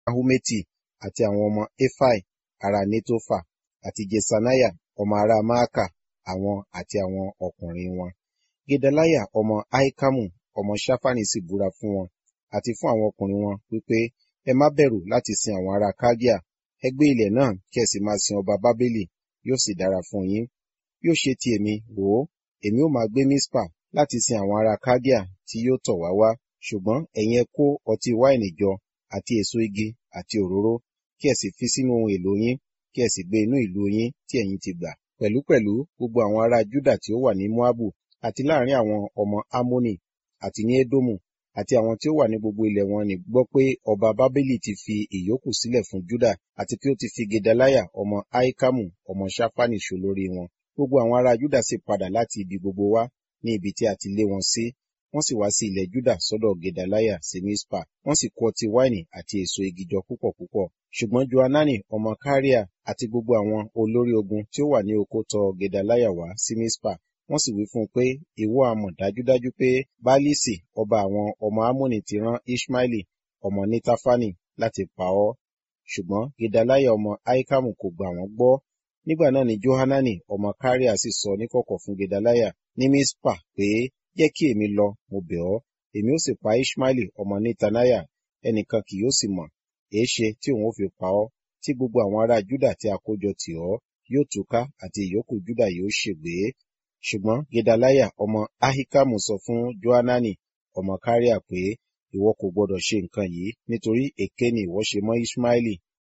ahumeti àti àwọn ọmọ efai ará netofa àti jesaniah ọmọ ará maaka àwọn àti àwọn ọkùnrin wọn gedaliah ọmọ ahikamu ọmọ shafani sì búra fún wọn àti fún àwọn ọkùnrin wọn wípé ẹ má bẹ̀rù láti sin àwọn ará kaldea ẹ gbé ilẹ̀ náà kí ẹ sì máa sin ọba bábélì yóò sì dára fún yín yóò ṣe ti èmi wò ó èmi ó máa gbé mispa láti sin àwọn ará kaldea tí yóò tọ̀ wá wá ṣùgbọ́n ẹ̀yin ẹ kó ọtí wáìnì jọ àti èso igi àti òróró kí ẹ sì fi sínú ohun èlò yín kí ẹ sì gbé inú ìlú yín tí ẹ̀yin ti gbà pẹ̀lúpẹ̀lú gbogbo àwọn ará juda tí ó wà ní moabu àti láàrin àwọn ọmọ amoni àti ní edomu àti àwọn tí ó wà ní gbogbo ilẹ̀ wọn ní gbọ́ pé ọba bábélì ti fi ìyókù sílẹ̀ fún juda àti pé ó ti fi gedaliah ọmọ ahikamu ọmọ shafani ṣolórí wọn gbogbo àwọn ará juda sì padà láti ibi gbogbo wá ní ibi tí a ti lé wọn sí wọ́n sì wá sí ilẹ̀ juda sọ́dọ̀ gedaliah sí mispa wọ́n sì kó ọtí wáìnì àti èso igi jọ púpọ̀ púpọ̀ ṣùgbọ́n johanani ọmọ kariah àti gbogbo àwọn olórí ogun tí ó wà ní oko tọ̀ gedaliah wá sí mispa wọ́n sì wí fún un pé ìwọ a mọ̀ dájúdájú pé bálísì ọba àwọn ọmọ amóni ti rán ishmaeli ọmọ nítafani láti pa ọ́ ṣùgbọ́n gedaliah ọmọ ahikamu kò gbà wọ́n gbọ́ nígbà náà ni johanani ọmọ kariah sì sọ níkọ̀kọ̀ fún gedaliah ní mispa pé jẹ́ kí èmi lọ mo bẹ̀ ọ́ èmi ó sì pa ishmaeli ọmọ nítaniah ẹnìkan kì yóò sì mọ̀ èéṣe tí òun ó fi pa ọ́ tí gbogbo àwọn ará juda tí a kó jọ tì ọ́ yóò túká àti ìyókù juda yóò ṣègbé ṣùgbọ́n gedaliah ọmọ ahikamu sọ fún johanani ọmọ kariah pé ìwọ kò gbọdọ̀ ṣe nǹkan yìí nítorí èké ni ìwọ ṣe mọ́ ishmaeli.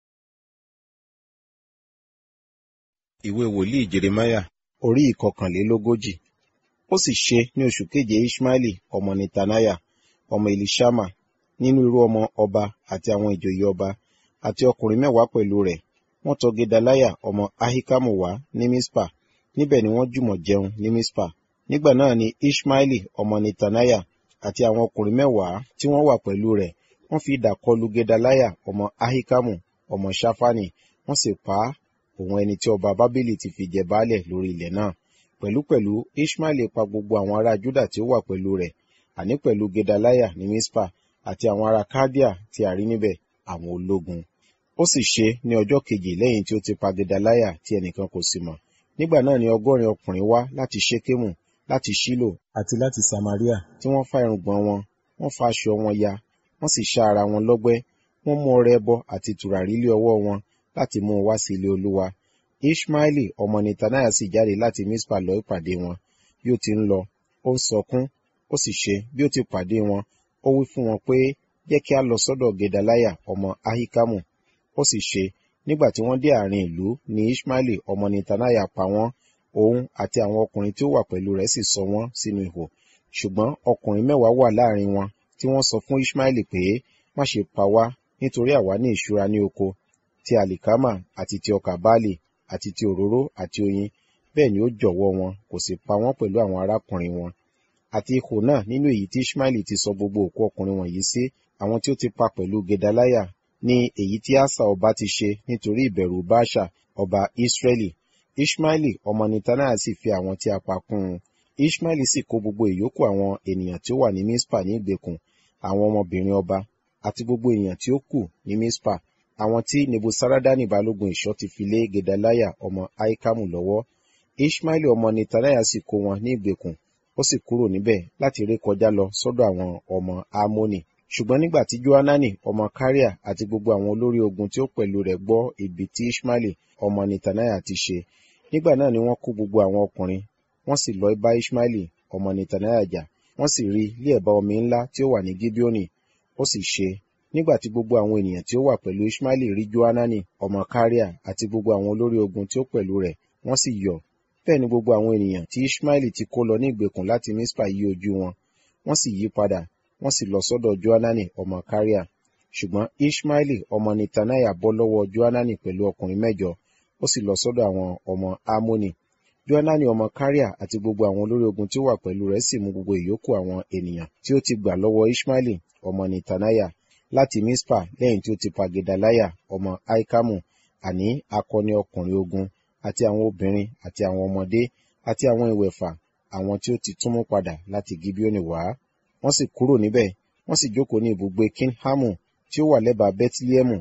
ìwé wòlíì jeremiah orí ìkọkànlélógójì ó sì ṣe ní oṣù keje ishmaeli ọmọ netaniah ọmọ elishama nínú irú ọmọ ọba àti àwọn ìjòyè ọba àti ọkùnrin mẹ́wàá pẹ̀lú rẹ̀ wọ́n tọ̀ gedaliah ọmọ ahikamu wá ní mispa níbẹ̀ ni wọ́n jùmọ̀ jẹun ní mispa nígbà náà ni ishmaeli ọmọ netaniah àti àwọn ọkùnrin mẹ́wàá tí wọ́n wà pẹ̀lú rẹ̀ wọ́n fi idà kọlu gedaliah ọmọ ahikamu ọmọ shafani wọ́n sì pa á òun ẹni tí ọba bábélì ti fi jẹ baálẹ̀ lórí ilẹ̀ náà pẹ̀lúpẹ̀lú ishmaeli pa gbogbo àwọn ará juda tí ó wà pẹ̀lú rẹ̀ àní pẹ̀lú gedaliah ní mispa àti àwọn ará kádíà tí a rí níbẹ̀ àwọn ológun ó sì ṣe ní ọjọ́ kejì lẹ́yìn tí ó ti pa gedaliah tí ẹnìkan kò sì mọ̀ nígbà náà ni ọgọ́rin ọkùnrin wá láti ṣékémù láti ṣílò àti láti samaria tí wọ́n fá irùngbọ̀n wọn wọ́n fa aṣọ wọn ya wọ́n sì ṣá ara wọn lọ́gbẹ́ wọ́n mú ọrẹ ẹbọ àti tùràrí lé ọwọ́ wọn láti mú un wá sí ilé olúwa ishmaeli ọmọ netaniah sì jáde láti mispa lọ ìpàdé wọn bí ó ti ń lọ ó ń sọkún ó sì ṣe bí ó ti pàdé wọn ó wí fún wọn pé jẹ́ kí a lọ sọ́dọ̀ gedaliah ọmọ ahikamu ó sì ṣe nígbà tí wọ́n dé àárín ìlú ni ishmaeli ọmọ netaniah pa wọ́n òun àti àwọn ọkùnrin tí ó wà pẹ̀lú rẹ̀ sì sọ wọ́n sínú ihò ṣùgbọ́n ọkùnrin mẹ́wàá wà láàrin wọn tí wọ́n sọ fún ishmaeli pé má ṣe pa wá nítorí àwa ní ìṣúra ní oko ti àlìkámà àti ti ọkà báàlì àti ti òróró àti oyin bẹ́ẹ̀ ni ó jọ̀wọ́ wọn kò sì pa wọ́n pẹ̀lú àwọn arákùnrin wọn àti ihò náà nínú èyí tí ishmaeli ti sọ gbogbo òkú ọkùnrin wọ̀nyí sí àwọn tí ó ti pa pẹ̀lú gedaliah ní èyí tí asa ọba ti ṣe nítorí ìbẹ̀rù baasha ọba israeli ishmaeli ọmọ netaniah sì fi àwọn tí a pa kún un ishmaeli sì kó gbogbo ìyókù àwọn ènìyàn tí ó wà ní mispa ní ìgbèkùn àwọn ọmọbìnrin ọba àti gbogbo ènìyàn tí ó kù ní mispa àwọn tí nebusaradani balógun ìṣọ́ ti fi lé gedaliah ọmọ ahikamu lọ́wọ́ ishmaeli ọmọ netaniah sì kó wọn ní ìgbèkùn ó sì kúrò níbẹ̀ láti ré kọjá lọ sọ́dọ̀ àwọn ọmọ amoni ṣùgbọ́n nígbà tí johanani ọmọ kariah àti gbogbo àwọn olórí ogun tí ó pẹ̀lú rẹ̀ gbọ́ ibi tí ishmaeli ọmọ netaniah ti ṣe nígbà náà ni wọ́n kó gbogbo àwọn ọkùnrin wọ́n sì lọ bá ishmaeli ọmọ netaniah jà wọ́n sì rí ilé ẹ̀bá omi ńlá tí ó wà ní gibeoni ó sì ṣe nígbà tí gbogbo àwọn ènìyàn tí ó wà pẹ̀lú ishmaeli rí johanani ọmọ kariah àti gbogbo àwọn olórí ogun tí ó pẹ̀lú rẹ̀ wọ́n sì yọ̀ bẹ́ẹ̀ ni gbogbo àwọn ènìyàn tí ishmaeli ti kó lọ ní ìgbèkùn láti mispa yí ojú wọn wọ́n sì yí padà wọ́n sì lọ sọ́dọ̀ johanani ọmọ kariah ṣùgbọ́n ishmaeli ọmọ netaniah bọ́ lọ́wọ́ johanani pẹ̀lú ọkùnrin mẹ́jọ ó sì lọ sọ́dọ̀ àwọn ọmọ amoni johanani ọmọ kariah àti gbogbo àwọn olórí ogun tí ó wà pẹ̀lú rẹ̀ sì mú gbogbo ìyókù àwọn ènìyàn tí ó ti gbà lọ́wọ́ ishmaeli ọmọ netaniah láti mispa lẹ́yìn tí ó ti pa gedaliah ọmọ aikamu àní akọni ọkùnrin ogun àti àwọn obìnrin àti àwọn ọmọdé àti àwọn ìwẹ̀fà àwọn tí ó ti túnmú padà láti gibeoni wá wọ́n sì kúrò níbẹ̀ wọ́n sì jókòó ní ibùgbé kinhamu tí ó wà lẹ́bàá bẹ́tílẹ́mù